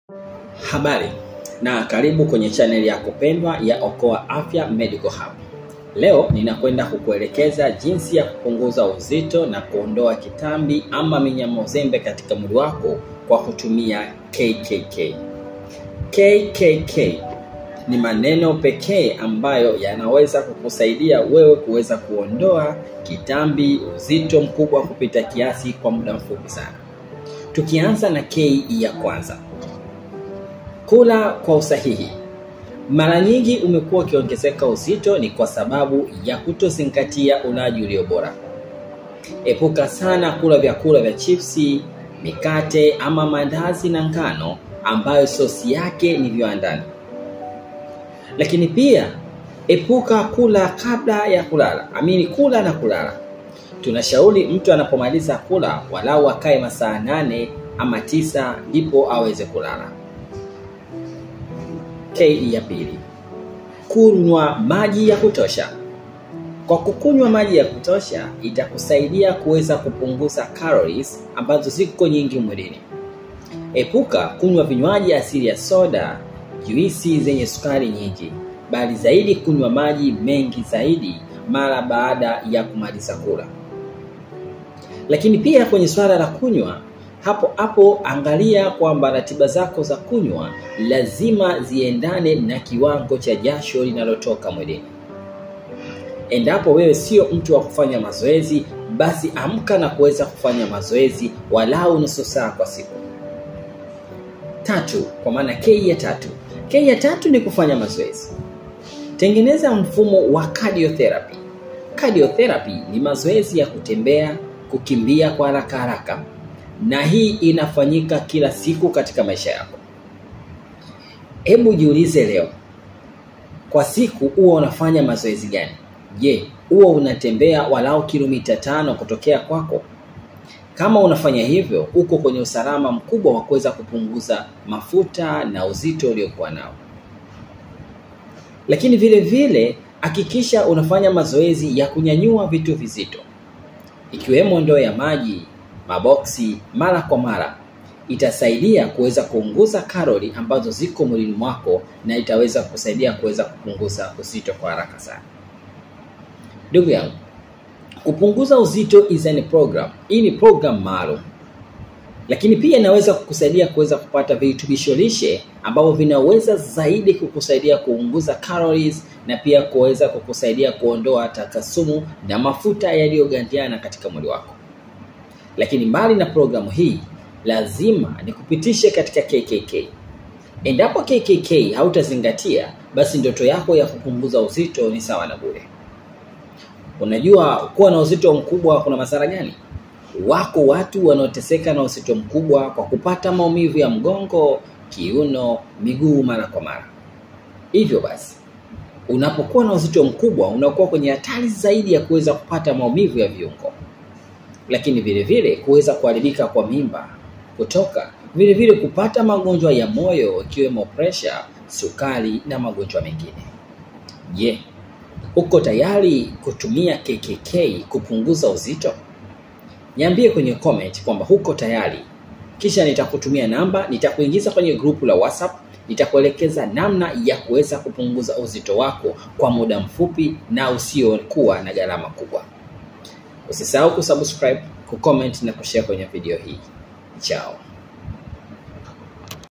Habari na karibu kwenye chaneli yako pendwa ya Okoa Afya Medical Hub. Leo ninakwenda kukuelekeza jinsi ya kupunguza uzito na kuondoa kitambi ama minyamo zembe katika mwili wako kwa kutumia KKK. KKK ni maneno pekee ambayo yanaweza kukusaidia wewe kuweza kuondoa kitambi, uzito mkubwa kupita kiasi kwa muda mfupi sana. Tukianza na K ya kwanza, kula kwa usahihi. Mara nyingi umekuwa ukiongezeka uzito ni kwa sababu ya kutozingatia ulaji ulio bora. Epuka sana kula vyakula vya chipsi, mikate ama mandazi na ngano ambayo sosi yake ni viwandani. Lakini pia epuka kula kabla ya kulala, amini kula na kulala. Tunashauri mtu anapomaliza kula walau akae masaa nane ama tisa ndipo aweze kulala. K ya pili, kunywa maji ya kutosha. Kwa kukunywa maji ya kutosha itakusaidia kuweza kupunguza calories ambazo ziko nyingi mwilini. Epuka kunywa vinywaji asili ya soda, juisi zenye sukari nyingi, bali zaidi kunywa maji mengi zaidi mara baada ya kumaliza kula. Lakini pia kwenye swala la kunywa, hapo hapo angalia kwamba ratiba zako za kunywa lazima ziendane na kiwango cha jasho linalotoka mwilini. Endapo wewe sio mtu wa kufanya mazoezi, basi amka na kuweza kufanya mazoezi walau nusu saa kwa siku. Tatu, kwa maana K ya tatu. K ya tatu ni kufanya mazoezi. Tengeneza mfumo wa cardiotherapy. Cardiotherapy ni mazoezi ya kutembea, kukimbia kwa haraka haraka, na hii inafanyika kila siku katika maisha yako. Hebu jiulize leo, kwa siku huwa unafanya mazoezi gani? Je, huwa unatembea walau kilomita tano kutokea kwako? Kama unafanya hivyo, uko kwenye usalama mkubwa wa kuweza kupunguza mafuta na uzito uliokuwa nao. Lakini vile vile hakikisha unafanya mazoezi ya kunyanyua vitu vizito, ikiwemo ndoo ya maji, maboksi mara kwa mara. Itasaidia kuweza kupunguza karoli ambazo ziko mwilini mwako na itaweza kusaidia kuweza kupunguza uzito kwa haraka sana. Ndugu yangu, kupunguza uzito is an program. Hii ni program maalum, lakini pia inaweza kukusaidia kuweza kupata virutubisho lishe ambavyo vinaweza zaidi kukusaidia kupunguza calories na pia kuweza kukusaidia kuondoa takasumu na mafuta yaliyogandiana katika mwili wako. Lakini mbali na programu hii, lazima nikupitishe katika KKK. Endapo KKK hautazingatia, basi ndoto yako ya kupunguza uzito ni sawa na bure. Unajua kuwa na uzito mkubwa kuna madhara gani? Wako watu wanaoteseka na uzito mkubwa kwa kupata maumivu ya mgongo, kiuno, miguu mara kwa mara. Hivyo basi, unapokuwa na uzito mkubwa unakuwa kwenye hatari zaidi ya kuweza kupata maumivu ya viungo, lakini vile vile kuweza kuharibika kwa mimba, kutoka, vile vile kupata magonjwa ya moyo ikiwemo presha, sukari na magonjwa mengine. Je, yeah. Uko tayari kutumia KKK kupunguza uzito? Niambie kwenye comment kwamba huko tayari, kisha nitakutumia namba, nitakuingiza kwenye grupu la WhatsApp, nitakuelekeza namna ya kuweza kupunguza uzito wako kwa muda mfupi na usiokuwa na gharama kubwa. Usisahau kusubscribe, kucomment na kushare kwenye video hii. Chao.